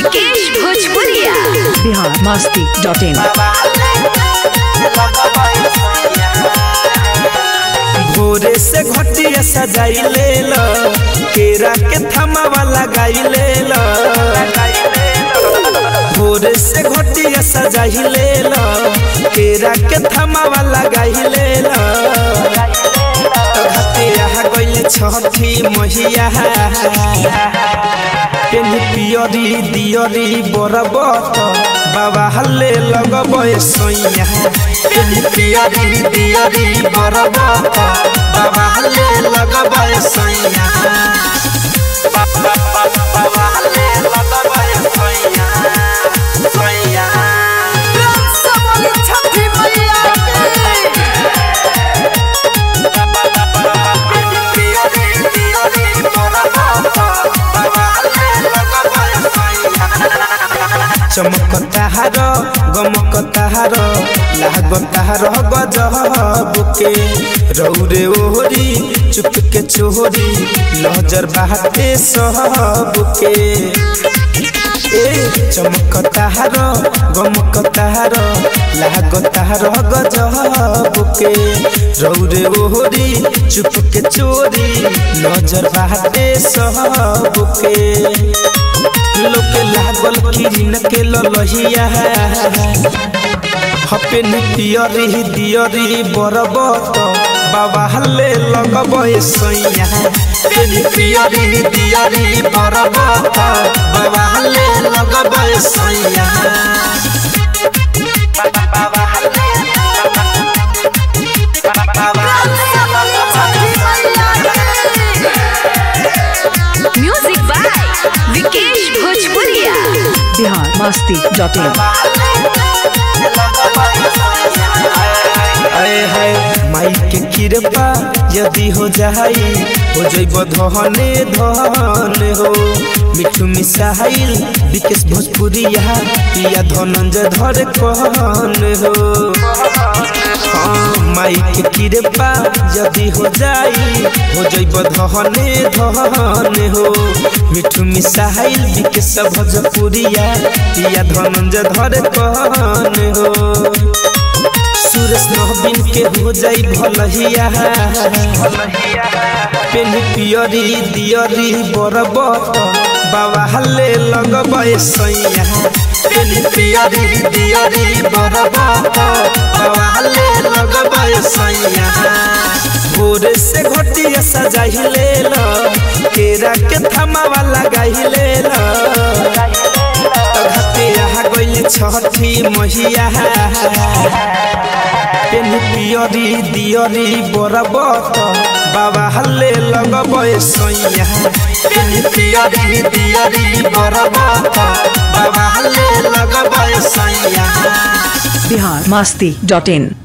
विकेश भोजपुरिया बिहार मस्ती dot in भोरे से घटिया सजाई ले लो केरा के थमावा लगाई ले लो भोरे से घटिया सजाई ले लो केरा के थमावा लगाई ले लो घटिया गइल छठी महिया पेनी पियरी दियरी बरबत बाबा हल्ले लगब सैया पेनी पियरी दियरी बरबत बाबा हल्ले लगब सैया बाबा हल्ले लगब सैया सैया चमकता हार गमकता हार लागता हार गजबके रौरे ओहरी चुप के चोहरी नजर बाटे सबके ए चमकता हार गमकता हार लागता हार गजबके रौरे ओहरी चुप के चोरी नजर बाटे सबके लोके लागल किरिन के ललहिया हपे निपियरी दियरी बरबत बाबा हल्ले लगब सैया पेनी पियरी दियरी बरबत बाबा हल्ले लगब सैया बाबा हल्ले म्यूजिक बाय विकेश भोजपुरिया बिहार मस्ती डॉट इन आए हाय माई के कृपा यदि हो जाई हो जइब धने धन हो मिठू मिसाइल विकेश भोजपुरिया पिया धनंजय धर कहन हो हाँ माई के कृपा यदि हो जाई हो जइब धने धन हो मिठू मिसाइल विकेश भोजपुरिया पिया धनंजय धर कहन हो सुरेश नवीन के हो जाई भलहिया पेनी पियरी दियरी बरबत बाबा हल्ले लगब सैया पेनी पियरी दियरी बरबत बाबा हल्ले लगब सैया भोरे से घटिया सजाई ले लो केरा के थमावा लगाई ले लो घटिया गइल छठी महिया पेनी पियरी दियरी बरबत बाबा हल्ले लगब सैया पेनी पियरी दियरी बरबत बाबा हल्ले लगब सैया बिहार मस्ती डॉट इन